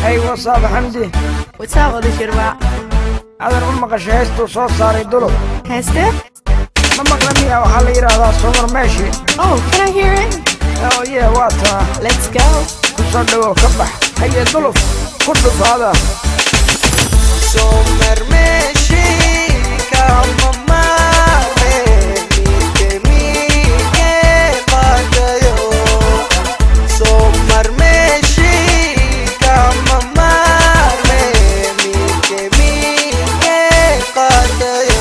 hey wasaab xamdi What's up, Oda Shirba? adan u maqashay heystuu soo saaray dulub Heste? ma maqla miya waxaa la yidhaahdaa sumar meeshi Oh, can I hear it? oo yee waa taa Let's go. ku soo dhowow ka bax haye dulub ku dhufaada Somar meshi kama mare mike mike patayo Somar meshi kama mare mike mike patayo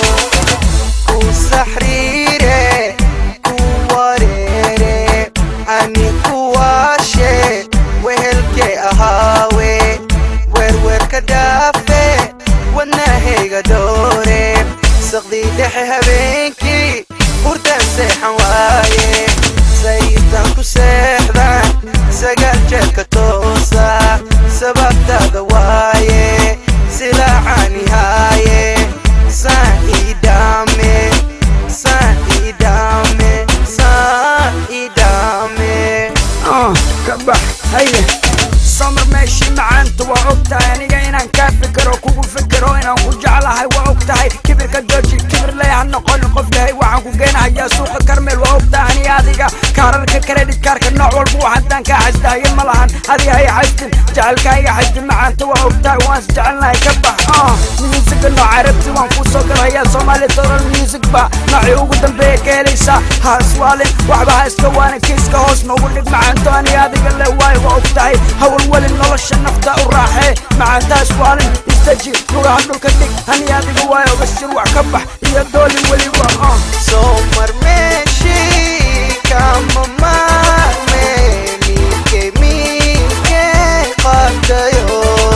Kusahrire kuwarere ani kuwashe wehelke ahaawe werwerka dhaafe wadnahayga doore saqdii dhexe habeenkii hurdan seexan waaye sayidaan ku seexdan sagaal jeerka toosa sababtaada waaye silaacani haaye saan ii dhaame saan ii dhaame saan ii dhaame ah ka bax haye samar meeshii macaanta waa og tahay aniga inaan kaa fikiro kugu fikiro inaan ku jeclahay waa og tahay kibirka dooji kibir leh ha noqon qof dhahay waxaan ku geenahayaa suuqa karmeel waa og tahay ani adiga kaararka credit kaarka nooc walba waxaadaan kaa xasdaaye ma lahan adiga hay xasdin jecelkaaga xasdin macaanta waa og tahay waan is jecelnahay ka bax ah musiga nooca rabti waan kuu soo galahayaa soomaali doral music ba noocii ugu dambeeya ka helaysaa ha iswaalin waxba ha iska waana kiiska hoos noogu dhig macaanto ani adiga le waayo waa og tahay hawalwelin nolosha nafta u raaxee macaanta iswaalin istaji lugaha dhulka dhig ani adiga waayo bashir wax ka bax iyo dooli weliba ah Somar meshi kama mame mike mike patayo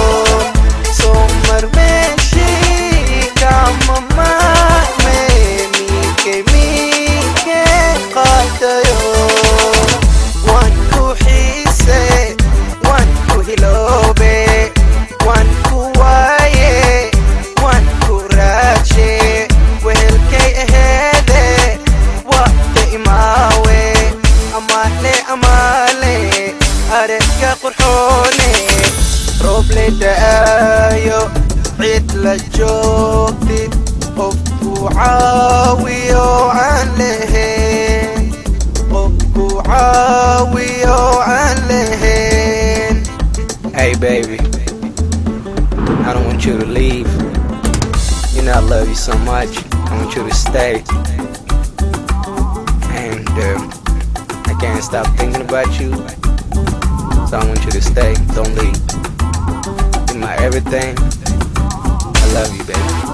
Somar meshi kama mame mike mike patayo Wan ku xiise wan ku hiloobe wan ku waaye wan ku raaje wehelkay aheede waqta imaawe amaale amaale aragga qurxoone rooble da'aayo cid la joogtid qofku caawiyo aan lahayn qofku caawiyo aan lahayn Hey, baby. I don't want you to leave. You know I love you so much. I want you to stay. And um, I can't stop thinking about you. So I want you to stay. Don't leave. You're my everything. I love you, baby.